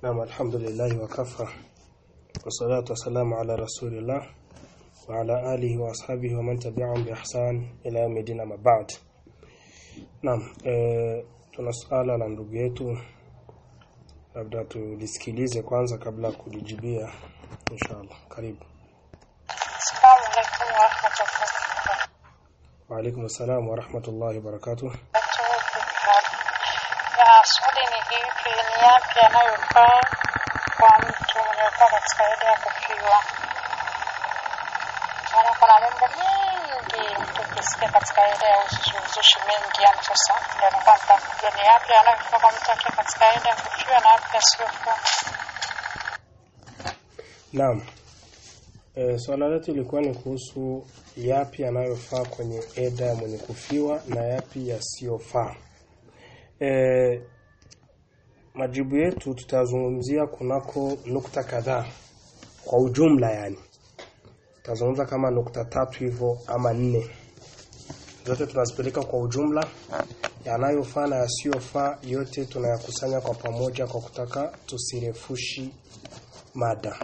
نعم الحمد لله وكفى والصلاة والسلام على رسول الله وعلى آله وأصحابه ومن تبعهم بإحسان إلى يوم الدين أما بعد نعم eh, tuna swala la ndugu yetu labda tulisikilize kwanza kabla ya kulijibia inshallah karibu Assalamu alaikum warahmatullahi wa alaikum assalam wa rahmatullahi wa barakatuh wabarakatuh. Ya swali ni hivi, ni yapi yanayofaa kwa mtu aliyokuwa katika ida ya kufiwa? Maana kuna mambo mengi mtu ukisikia katika ida ya uzushi uzushi mengi, yani sasa ndio nilikuwa nataka kujua ni yapi yanayofaa kwa mtu akiwa katika ida ya kufiwa na yapi yasiyofaa. Naam. E, swala letu ilikuwa ni kuhusu yapi yanayofaa kwenye eda ya mwenye kufiwa na yapi yasiyofaa. E, majibu yetu tutazungumzia kunako nukta kadhaa kwa ujumla yani. Tutazungumza kama nukta tatu hivyo ama nne. Zote tunazipeleka kwa ujumla yanayofaa na yasiyofaa yote tunayakusanya kwa pamoja kwa kutaka tusirefushi mada.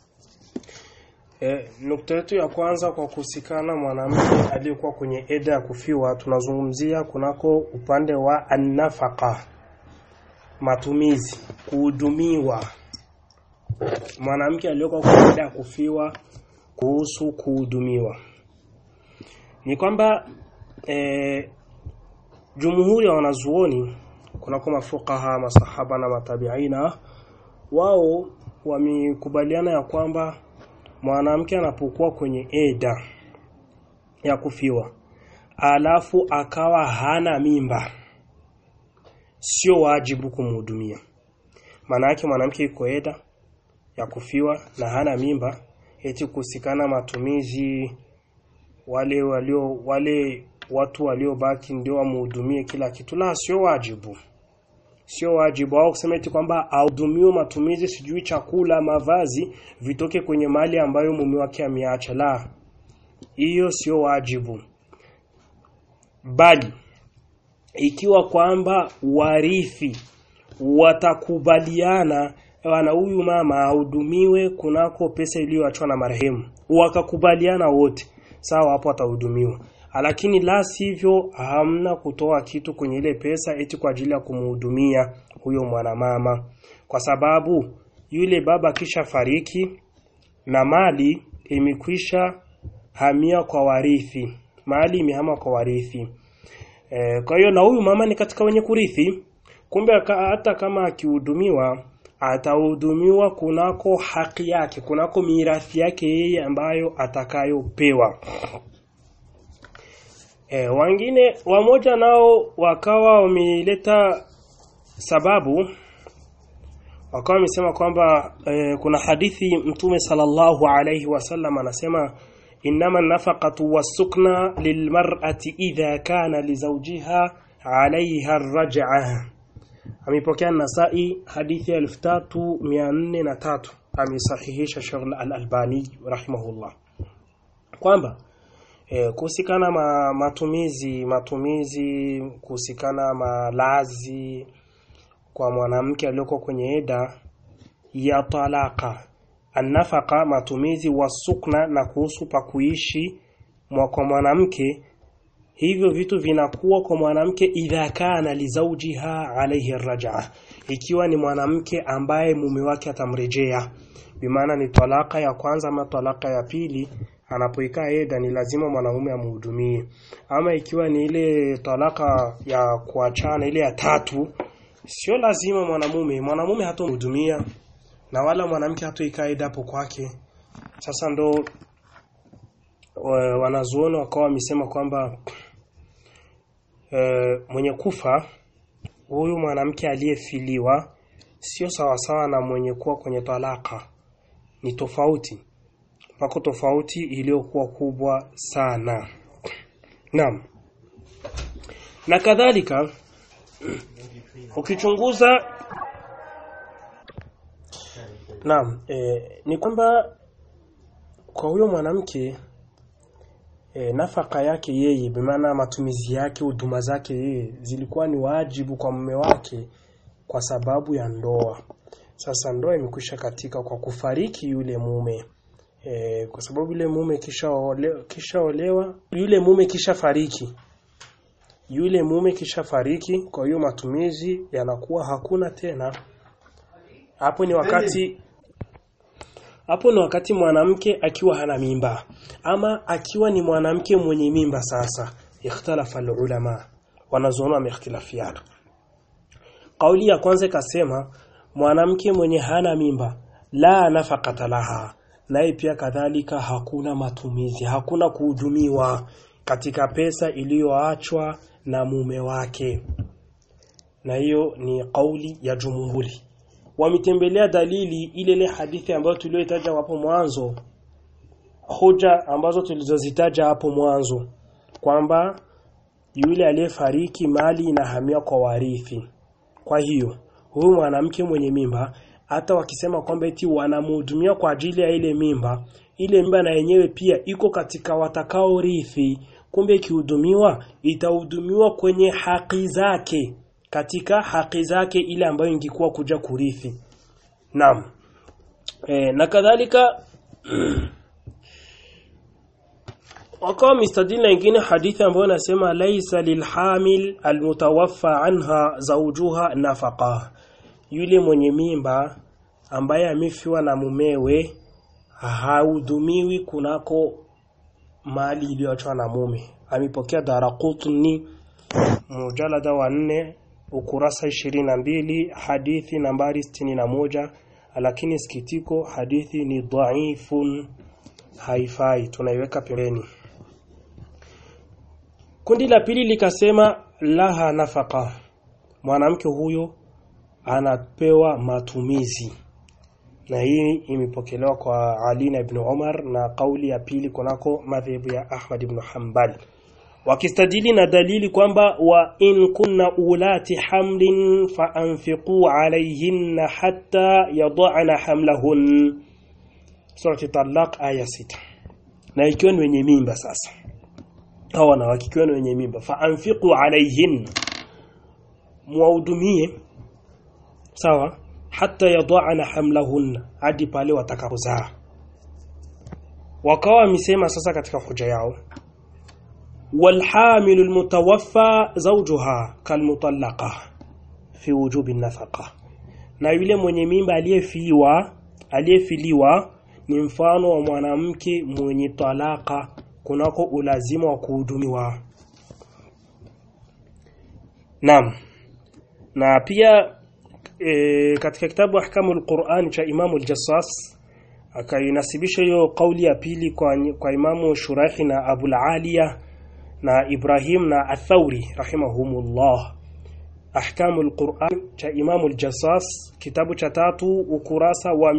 E, nukta yetu ya kwanza kwa kuhusikana mwanamke aliyekuwa kwenye eda ya kufiwa tunazungumzia kunako upande wa annafaka matumizi kuhudumiwa mwanamke aliyekuwa kwenye eda ya kufiwa kuhusu kuhudumiwa ni kwamba e, jumhuri ya wanazuoni kunako mafukaha masahaba na matabiina wao wamekubaliana ya kwamba mwanamke anapokuwa kwenye eda ya kufiwa alafu akawa hana mimba sio wajibu kumhudumia maana yake mwanamke yuko eda ya kufiwa na hana mimba eti kusikana matumizi wale walio wale watu waliobaki ndio wamhudumie kila kitu la sio wajibu sio wajibu au kusema eti kwamba ahudumiwe matumizi sijui chakula mavazi vitoke kwenye mali ambayo mume wake ameacha la hiyo sio wajibu bali ikiwa kwamba warithi watakubaliana wana huyu mama ahudumiwe kunako pesa iliyoachwa na marehemu wakakubaliana wote sawa hapo atahudumiwa lakini la sivyo hamna kutoa kitu kwenye ile pesa eti kwa ajili ya kumhudumia huyo mwanamama kwa sababu yule baba kisha fariki na mali imekwisha hamia kwa warithi mali imehama kwa warithi e, kwa hiyo na huyu mama ni katika wenye kurithi kumbe hata kama akihudumiwa atahudumiwa kunako haki yake kunako mirathi yake yeye ambayo atakayopewa E, wengine wamoja nao wakawa wameleta sababu wakawa wamesema kwamba e, kuna hadithi mtume sallallahu alayhi wasallam anasema innama nafaqatu wasukna lilmar'ati idha kana lizawjiha alayha arraj'a amepokea Nasai hadithi ya 3403 amesahihisha Sheikh Al-Albani rahimahullah kwamba E, kuhusikana ma, matumizi matumizi kuhusikana malazi kwa mwanamke aliyoko kwenye eda ya talaka annafaka matumizi wasukna na kuhusu pa kuishi mwa kwa mwanamke hivyo vitu vinakuwa kwa mwanamke idha kana lizaujiha alayhi rajaa ikiwa ni mwanamke ambaye mume wake atamrejea bimaana ni talaka ya kwanza ama talaka ya pili anapoikaa eda ni lazima mwanaume amhudumie ama ikiwa ni ile talaka ya kuachana ile ya tatu sio lazima mwanamume mwanamume hatomhudumia na wala mwanamke hatoikaa eda hapo kwake sasa ndo wanazuoni wakawa wamesema kwamba e, mwenye kufa huyu mwanamke aliyefiliwa sio sawasawa na mwenye kuwa kwenye talaka ni tofauti pako tofauti iliyokuwa kubwa sana. Naam. Na kadhalika ukichunguza Naam, e, ni kwamba kwa huyo mwanamke e, nafaka yake yeye bimaana matumizi yake huduma zake yeye zilikuwa ni wajibu kwa mume wake kwa sababu ya ndoa sasa ndoa imekwisha katika kwa kufariki yule mume e, kwa sababu yule mume kisha olewa, kisha olewa yule mume kisha fariki yule mume kisha fariki kwa hiyo matumizi yanakuwa hakuna tena hapo ni wakati hapo ni wakati mwanamke akiwa hana mimba ama akiwa ni mwanamke mwenye mimba sasa ikhtalafa ulama wanazoona wameikhtilafiana kauli ya kwanza ikasema mwanamke mwenye hana mimba la nafaqata laha naye pia kadhalika hakuna matumizi hakuna kuhudumiwa katika pesa iliyoachwa na mume wake na hiyo ni kauli ya jumhuri wametembelea dalili ile ile hadithi ambayo tuliyoitaja hapo mwanzo hoja ambazo tulizozitaja hapo mwanzo kwamba yule aliyefariki mali inahamia kwa warithi kwa hiyo huyu mwanamke mwenye mimba hata wakisema kwamba eti wanamhudumia kwa ajili ya ile mimba ile mimba na yenyewe pia iko katika watakao rithi kumbe ikihudumiwa itahudumiwa kwenye haki zake katika haki zake ile ambayo ingekuwa kuja kurithi naam e, na kadhalika wakawa mistadili na ingine hadithi ambayo nasema laisa lilhamil almutawaffa anha zawjuha nafaqa yule mwenye mimba ambaye amefiwa na mumewe hahudumiwi kunako mali iliyoachwa na mume amepokea Daraqutni mujalada wa nne ukurasa ishirini na mbili hadithi nambari sitini na moja lakini sikitiko hadithi ni dhaifun haifai tunaiweka pembeni kundi la pili likasema laha nafaka mwanamke huyo anapewa matumizi na hii imepokelewa kwa Ali na Ibn Umar na kauli ya pili kunako madhehebu ya Ahmad ibn Hanbal wakistadili na dalili kwamba wa in kunna ulati hamlin fa anfiqu alayhinna hatta yad'ana hamlahun surati talaq aya sita na ikiwa ni wenye mimba sasa hao wanawake ikiwa ni wenye mimba fa anfiqu alayhin muwahudumie sawa hata yadhana hamlahunna hadi pale watakapozaa wakawa wamesema sasa katika hoja yao walhamilu almutawaffa zawjuha kalmutallaqa fi wujubi nafaqa na yule mwenye mimba aliyefiliwa aliyefiliwa ni mfano wa mwanamke mwenye talaka kunako ulazima wa kuhudumiwa Naam na pia e, katika kitabu ahkamul Qur'an cha Imamu al-Jassas akainasibisha hiyo kauli ya pili kwa, kwa Imamu Shurahi na Abul Aliya na Ibrahim na Athauri rahimahumullah ahkamul Qur'an cha Imamu al-Jassas kitabu cha tatu ukurasa wa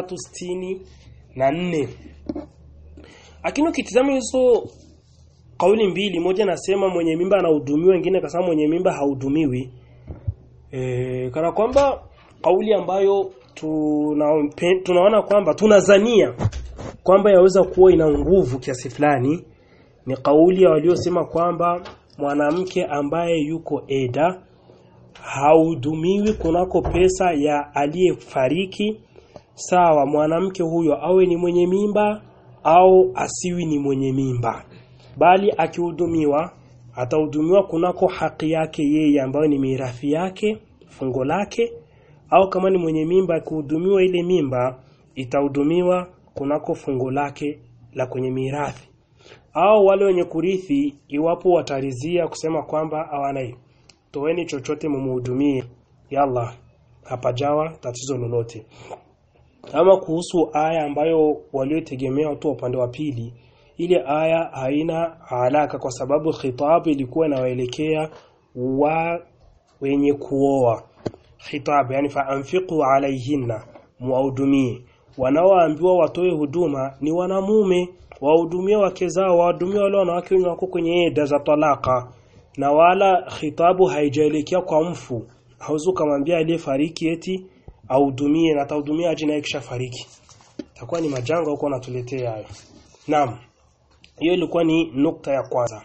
364 lakini ukitizama hizo kauli mbili moja nasema mwenye mimba anahudumiwa wengine akasema mwenye mimba haudumiwi e, kana kwamba kauli ambayo tuna, tunaona kwamba tunazania kwamba yaweza kuwa ina nguvu kiasi fulani ni kauli ya waliosema kwamba mwanamke ambaye yuko eda haudumiwi kunako pesa ya aliyefariki sawa mwanamke huyo awe ni mwenye mimba au asiwi ni mwenye mimba bali akihudumiwa atahudumiwa kunako haki yake yeye ambayo ni mirathi yake fungo lake au kama ni mwenye mimba akihudumiwa ile mimba itahudumiwa kunako fungo lake la kwenye mirathi au wale wenye kurithi iwapo watarizia kusema kwamba hawana toeni chochote mumuhudumie yalla hapajawa tatizo lolote ama kuhusu aya ambayo waliotegemea watu wa upande wa pili ile aya haina alaka kwa sababu khitabu ilikuwa inawaelekea wa wenye kuoa khitab yani fa anfiqu alaihinna muwahudumie wanaoambiwa watoe huduma ni wanamume wahudumie wake zao wahudumie wale wanawake wenye wako kwenye eda za talaka na wala khitabu haijaelekea kwa mfu hauzu kumwambia aliyefariki eti ahudumie na atahudumia aje naye kisha fariki itakuwa ni majanga huko anatuletea hayo naam hiyo ilikuwa ni nukta ya kwanza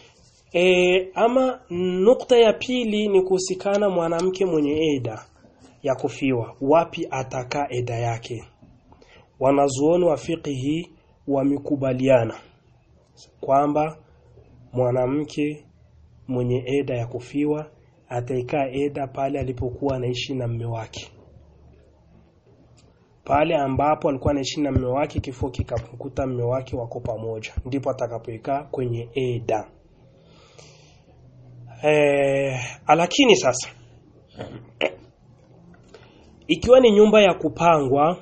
e, ama nukta ya pili ni kuhusikana mwanamke mwenye eda ya kufiwa wapi atakaa eda yake wanazuoni wa fiqhi wamekubaliana kwamba mwanamke mwenye eda ya kufiwa ataikaa eda pale alipokuwa anaishi na mme wake pale ambapo alikuwa anaishi na mme wake kifo kikamkuta mme wake wako pamoja ndipo atakapoikaa kwenye eda e, lakini sasa ikiwa ni nyumba ya kupangwa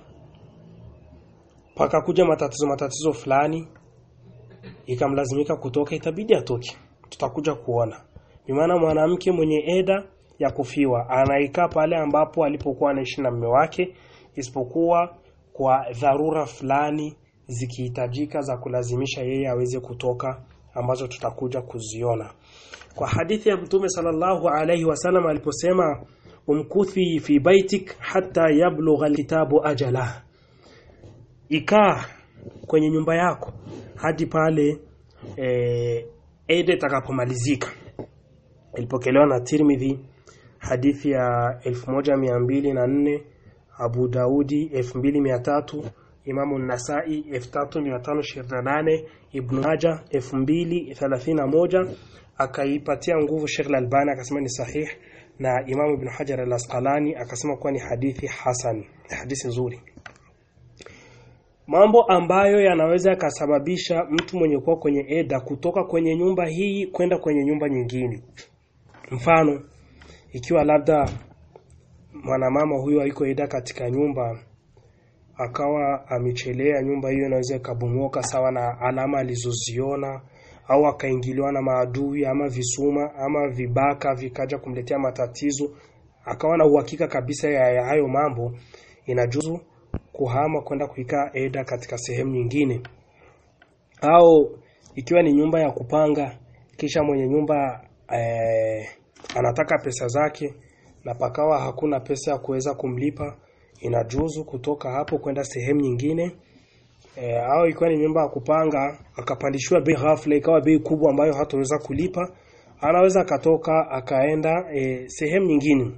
paka kuja matatizo matatizo fulani ikamlazimika kutoka itabidi atoke tutakuja kuona bimaana mwanamke mwenye eda ya kufiwa anaikaa pale ambapo alipokuwa anaishi na mume wake isipokuwa kwa dharura fulani zikihitajika za kulazimisha yeye aweze kutoka ambazo tutakuja kuziona kwa hadithi ya mtume sallallahu alayhi wasallam aliposema umkuthi fi baitik hatta yablugha alkitabu ajala ikaa kwenye nyumba yako hadi pale e, ede itakapomalizika ilipokelewa na Tirmidhi hadithi ya 1204 Abu Daudi 2300 Imamu Nasai 3528 Ibn Majah 2031 akaipatia nguvu Sheikh Al-Albani akasema ni sahih na Imamu Ibn Hajar Al-Asqalani akasema kuwa ni hadithi hasan hadithi nzuri mambo ambayo yanaweza yakasababisha mtu mwenye kuwa kwenye eda kutoka kwenye nyumba hii kwenda kwenye nyumba nyingine mfano ikiwa labda mwanamama huyo haiko eda katika nyumba akawa amechelea nyumba hiyo inaweza ikabomoka sawa na alama alizoziona au akaingiliwa na maadui ama visuma ama vibaka vikaja kumletea matatizo akawa na uhakika kabisa ya, ya hayo mambo inajuzu kuhama kwenda kuikaa eda katika sehemu nyingine au ikiwa ni nyumba ya kupanga kisha mwenye nyumba eh, anataka pesa zake na pakawa hakuna pesa ya kuweza kumlipa inajuzu kutoka hapo kwenda sehemu nyingine e, au ikiwa ni nyumba ya kupanga akapandishiwa bei ghafla ikawa bei kubwa ambayo hataweza kulipa anaweza akatoka akaenda e, sehemu nyingine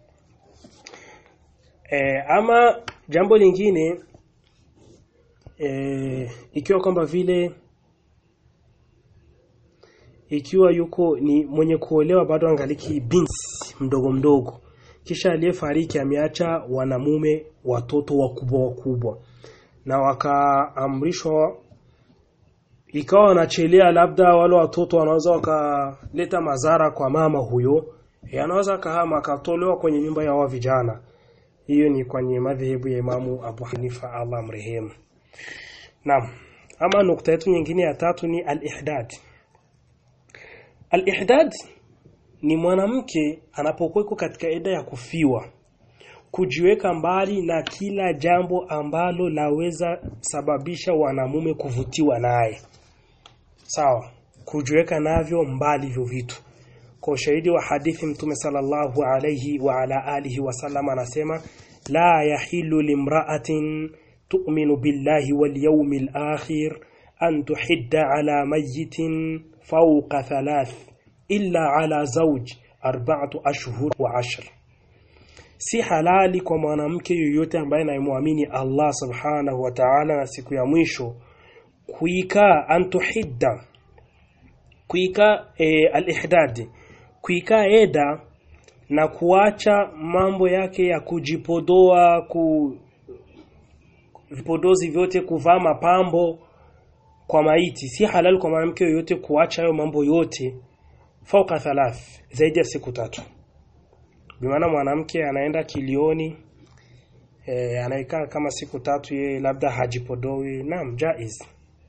e, ama jambo lingine e, ikiwa kwamba vile ikiwa yuko ni mwenye kuolewa bado angaliki binti mdogo mdogo kisha aliyefariki ameacha wanamume watoto wakubwa wakubwa na wakaamrishwa ikawa wanachelea labda wale watoto wanaweza wakaleta madhara kwa mama huyo e, anaweza kahama akatolewa kwenye nyumba ya wa vijana hiyo ni kwenye madhehebu ya Imamu Abu Hanifa Allah mrehemu naam ama nukta yetu nyingine ya tatu ni al-ihdad al-ihdad ni mwanamke anapokuwa katika eda ya kufiwa kujiweka mbali na kila jambo ambalo laweza sababisha wanamume kuvutiwa naye sawa kujiweka navyo mbali hivyo vitu kwa ushahidi wa hadithi mtume sallallahu alayhi wa ala alihi wasallam anasema la yahilu limra'atin tu'minu billahi wal yawmil akhir an tuhidda ala mayyitin fawqa thalath illa ala zawj arba'atu ashhur wa ashr si halali kwa mwanamke yoyote ambaye anayemwamini Allah subhanahu wa ta'ala na siku ya mwisho kuikaa antuhidda kuikaa e, al-ihdad kuikaa eda na kuacha mambo yake ya kujipodoa ku vipodozi vyote kuvaa mapambo kwa maiti si halali kwa mwanamke yoyote kuacha hayo mambo yote fauka thalath zaidi ya siku tatu bimaana mwanamke anaenda kilioni e, anaikaa kama siku tatu yeye labda hajipodoi naam jaiz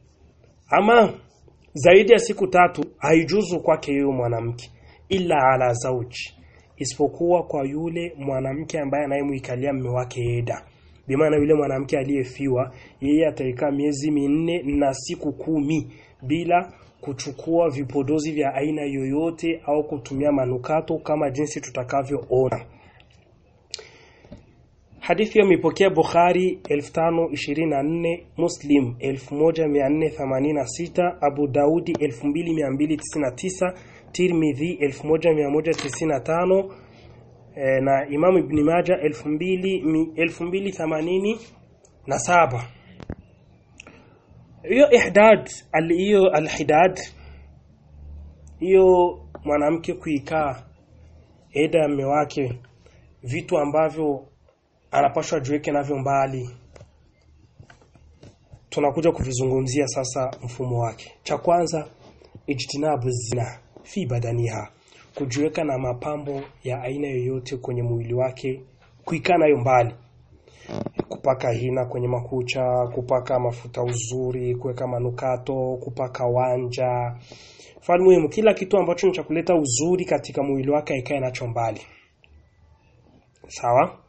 ama zaidi ya siku tatu haijuzu kwake yeye mwanamke illa ala zauji isipokuwa kwa yule mwanamke ambaye anayemuikalia mume wake eda bimaana yule mwanamke aliyefiwa yeye ataikaa miezi minne na siku kumi bila kuchukua vipodozi vya aina yoyote au kutumia manukato kama jinsi tutakavyoona Hadithi imepokea Bukhari 1524, Muslim 1486, Abu Daudi 2299, Tirmidhi 1195, e, na Imam Ibn Majah 2080 na saba hiyo ihdad hiyo alhidad hiyo mwanamke kuikaa eda ya mume wake vitu ambavyo anapashwa jiweke navyo mbali tunakuja kuvizungumzia sasa mfumo wake cha kwanza ijtinabu zina fi badaniha kujiweka na mapambo ya aina yoyote kwenye mwili wake kuikaa nayo mbali kupaka hina kwenye makucha kupaka mafuta uzuri kuweka manukato kupaka wanja fani muhimu kila kitu ambacho ni cha kuleta uzuri katika mwili wake ikae nacho mbali sawa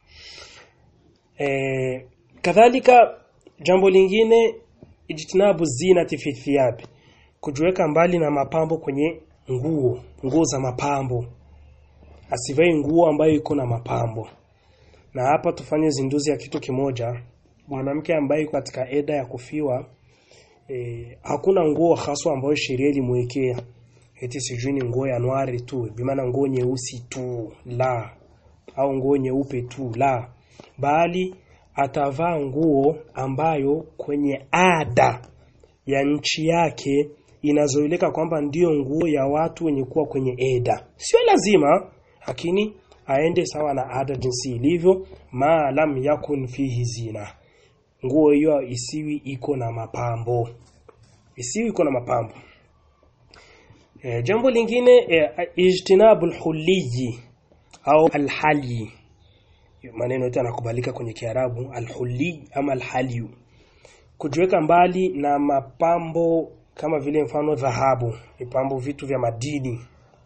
e, kadhalika jambo lingine ijtinabu zinati fi thiyabi kujiweka mbali na mapambo kwenye nguo nguo za mapambo asivai nguo ambayo iko na mapambo na hapa tufanye zinduzi ya kitu kimoja mwanamke ambaye yuko katika eda ya kufiwa e, hakuna nguo haswa ambayo sheria ilimwekea eti sijui ni nguo ya nwari tu bimaana nguo nyeusi tu la au nguo nyeupe tu la bali atavaa nguo ambayo kwenye ada ya nchi yake inazoeleka kwamba ndiyo nguo ya watu wenye kuwa kwenye eda sio lazima lakini aende sawa na ada jinsi ilivyo ma lam yakun fihi zina nguo hiyo isiwi iko na mapambo isiwi iko na mapambo e, jambo lingine e, ijtinabul huliyi au alhali maneno yote yanakubalika kwenye Kiarabu alhuli ama alhaliyu kujiweka mbali na mapambo kama vile mfano dhahabu mipambo vitu vya madini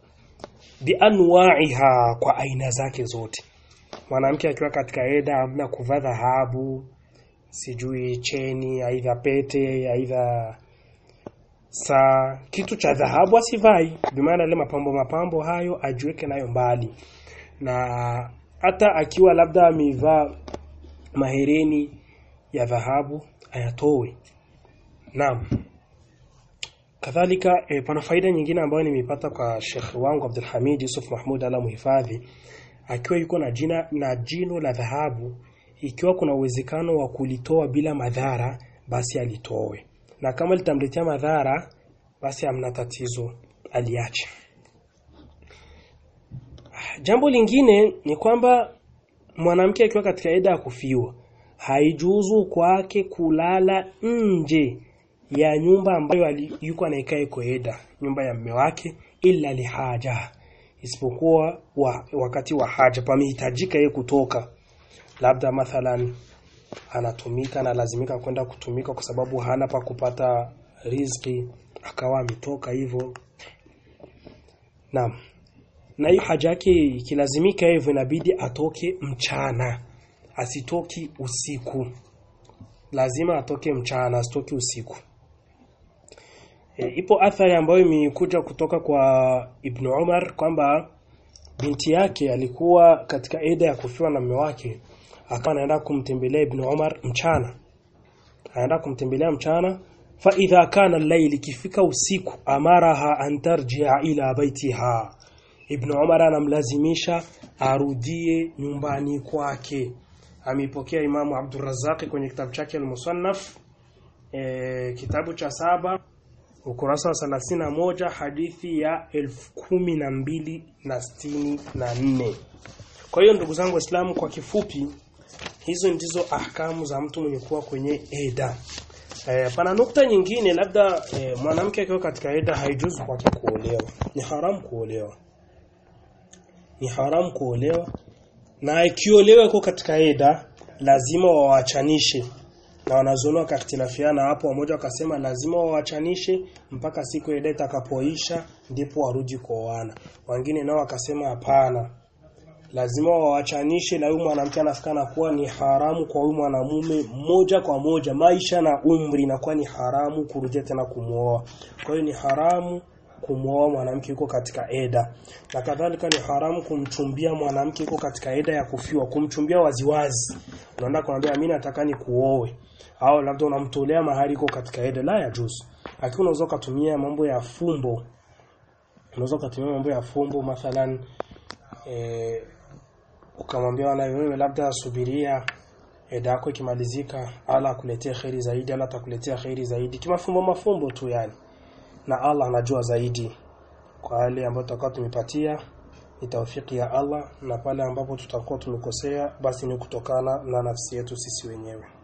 bianwaiha kwa aina zake zote mwanamke akiwa katika eda amna kuvaa dhahabu sijui cheni aidha pete aidha saa kitu cha dhahabu asivai bimaana ile mapambo mapambo hayo ajiweke nayo mbali na hata akiwa labda amevaa mahereni ya dhahabu ayatoe naam kadhalika e, pana faida nyingine ambayo nimeipata kwa Sheikh wangu Abdul Hamid Yusuf Mahmud ala muhifadhi akiwa yuko na jina na jino la dhahabu ikiwa kuna uwezekano wa kulitoa bila madhara basi alitoe na kama litamletea madhara basi hamna tatizo aliache jambo lingine ni kwamba mwanamke akiwa katika eda ya kufiwa haijuzu kwake kulala nje ya nyumba ambayo yuko anaikaa iko eda nyumba ya mume wake illa lihaja isipokuwa wa, wakati wa haja pamehitajika yeye kutoka labda mathalan anatumika na lazimika kwenda kutumika kwa sababu hana pa kupata riziki akawa ametoka hivyo naam na hiyo haja yake ikilazimika hivyo inabidi atoke mchana asitoki usiku lazima atoke mchana asitoki usiku e, ipo athari ambayo imekuja kutoka kwa Ibn Umar kwamba binti yake alikuwa katika eda ya kufiwa na mume wake akawa anaenda kumtembelea Ibn Umar mchana anaenda kumtembelea mchana fa idha kana al-layl kifika usiku amaraha an tarji'a ila baitiha Ibn Umar anamlazimisha arudie nyumbani kwake ameipokea Imamu Abdurrazzaq kwenye kitabu chake al-Musannaf e, kitabu cha saba ukurasa wa thelathini na moja hadithi ya elfu kumi na mbili na sitini na nne kwa hiyo ndugu zangu waislamu kwa kifupi hizo ndizo ahkamu za mtu mwenye kuwa kwenye eda e, pana nukta nyingine labda e, mwanamke akiwa katika eda haijuzu kwake kuolewa ni haramu kuolewa ni haramu kuolewa na ikiolewa iko katika eda lazima wawachanishe na wanazuoni wakakhtilafiana hapo wamoja wakasema lazima wawachanishe mpaka siku ile itakapoisha ndipo warudi kuoana wengine nao wakasema hapana lazima wawachanishe na huyu mwanamke anafikana kuwa ni haramu kwa huyu mwanamume moja kwa moja maisha na umri inakuwa ni haramu kurudia tena kumuoa kwa hiyo ni haramu kumwoa mwanamke yuko katika eda na kadhalika ni haramu kumchumbia mwanamke yuko katika eda ya kufiwa kumchumbia waziwazi unaenda kumwambia mimi nataka ni kuoe au labda unamtolea mahali yuko katika eda la ya juzu lakini unaweza kutumia mambo ya fumbo unaweza kutumia mambo ya fumbo mathalan e, ukamwambia wana wewe labda subiria eda yako ikimalizika ala akuletee kheri zaidi ala atakuletea kheri zaidi kimafumbo mafumbo tu yani na Allah anajua zaidi kwa hali ambayo tutakuwa tumepatia ni taufiki ya Allah na pale ambapo tutakuwa tumekosea basi ni kutokana na nafsi yetu sisi wenyewe